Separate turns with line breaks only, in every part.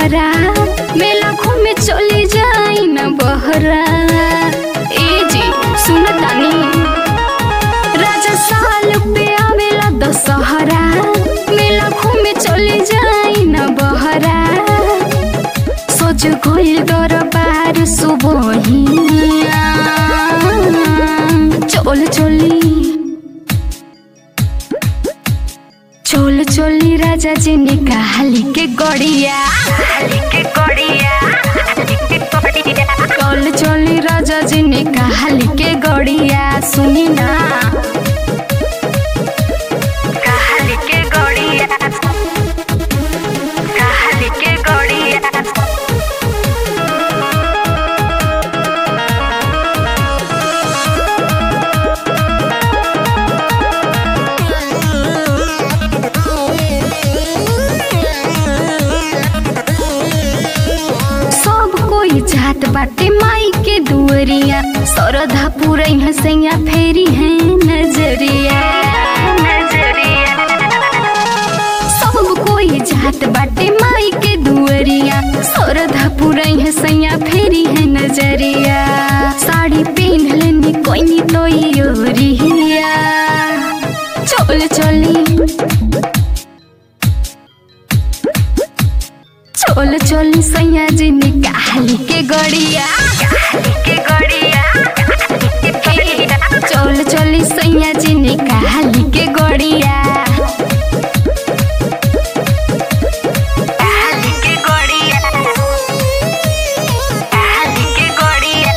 दशहरा मेला घूमे चली जाई न बहरा ए जी सुन तानी राजा साल पे आवेला दशहरा मेला घूमे चली जाई न बहरा सोच गइल दरबार सुबहिया चल चली चोल चोली राजा जी निकाली के गड़िया चोल चोली राजा जी निकाली के गड़िया सुनी ना
कहाली के गड़िया कहाली के गड़िया
सब कोई जात बाटे माई के दुअरिया सरधा पूरे हसैया फेरी है नजरिया सब कोई जात बाटे माई के दुअरिया सरधा पूरे हसैया फेरी है नजरिया साड़ी पहन लेनी कोई तो योरिया चल चली चोल चोली सैया जी निकाली के गड़िया
के गड़िया
चोल चोली सैया जी निकाली के गड़िया
कहाली के गड़िया कहाली के गड़िया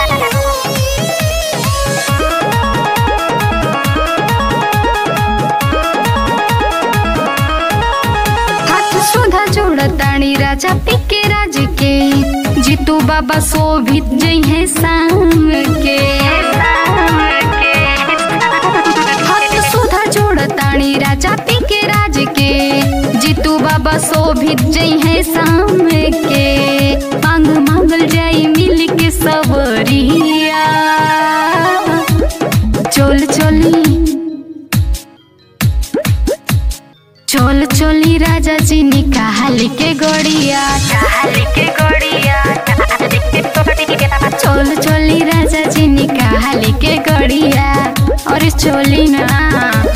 हाथ सुधा जोड़ ताणी राजा पिके राज के जीतू बाबा शोभित जई है शाम के हाथ सुधा जोड़ ताणी राजा पिके राज के जीतू बाबा शोभित जई है शाम के मांग मांगल जाई मिल के सबरिया चोल चोली चोल चोली राजा जी निकाल के गड़िया
कहाली के गड़िया कहाली के गड़िया
चोल चोली राजा जी निकाल के गड़िया और चोली ना